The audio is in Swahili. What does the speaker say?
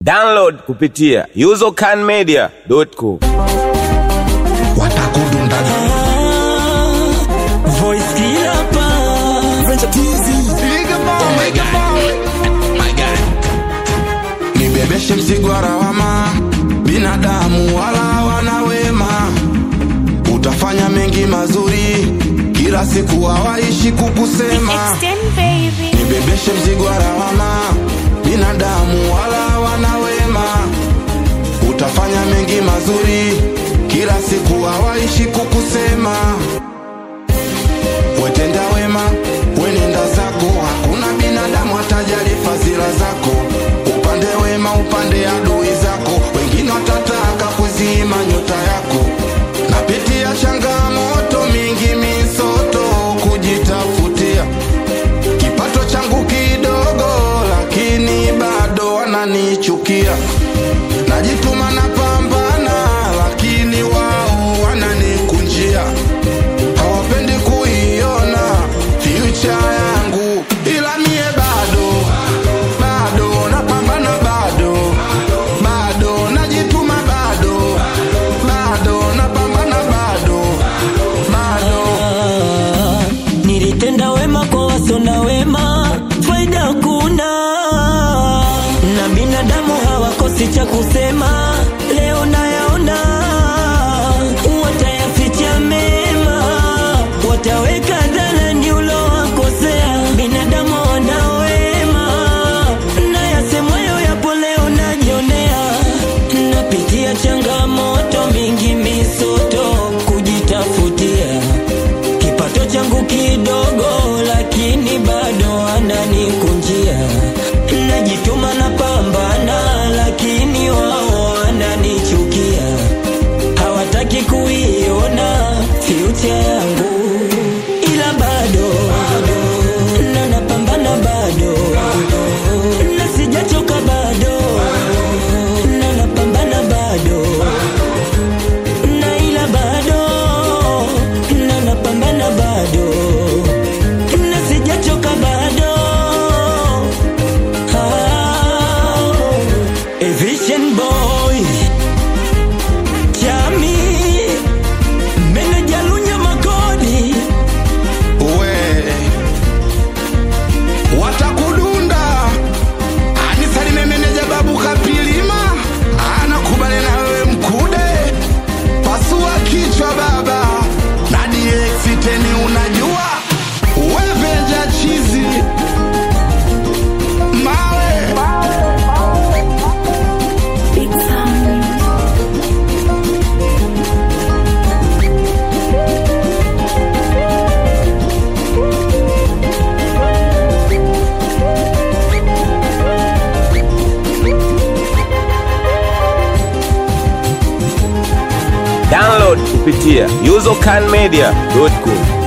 Download kupitia usercanmedia.com. watakudundaga Voice killer pa nibebeshe mzigo wa lawama binadamu wala wana wema utafanya mengi mazuri kila siku hawaishi kukusema Extend baby. nibebeshe mzigo wa lawama binadamu wala wana wema utafanya mengi mazuri kila siku hawaishi kukusema wetenda wema wenenda zako hakuna binadamu atajali fadhila zako upande wema upande adui zako wengine watataka kuzima nyota yako napitia changamoto mingi misoto kujitafutia kipato changu kidogo lakini bado wananichukia najituma na pambana lakini wao wananikunjia hawapendi kuiona future yangu ila mie bado bado napambana bado bado najituma bado bado napambana bado bado nilitenda wema kwa wasona wema, faida kuna na binadamu hawakosi cha kusema. Leo nayaona watayaficha mema, wataweka dhalani ulowakosea. Binadamu wana wema na yasemwayo yapo leo najionea, napitia changamoto mingi, misoto kujitafutia kipato changu kidogo, lakini bado ananikunjia. Najituma na pambana, lakini wao wananichukia, hawataki kuiona future yangu, ila bado na napambana bado na sijachoka bado na napambana bado na ila bado na napambana bado na sijachoka bado ah, a vision boy chami meneja lunya makodi we watakudunda anisalime meneja babu kapilima anakubali na wewe mkude pasua kichwa baba na dxteni unajua wevenja chizi mawe Big sound. Download kupitia usercanmedia.com.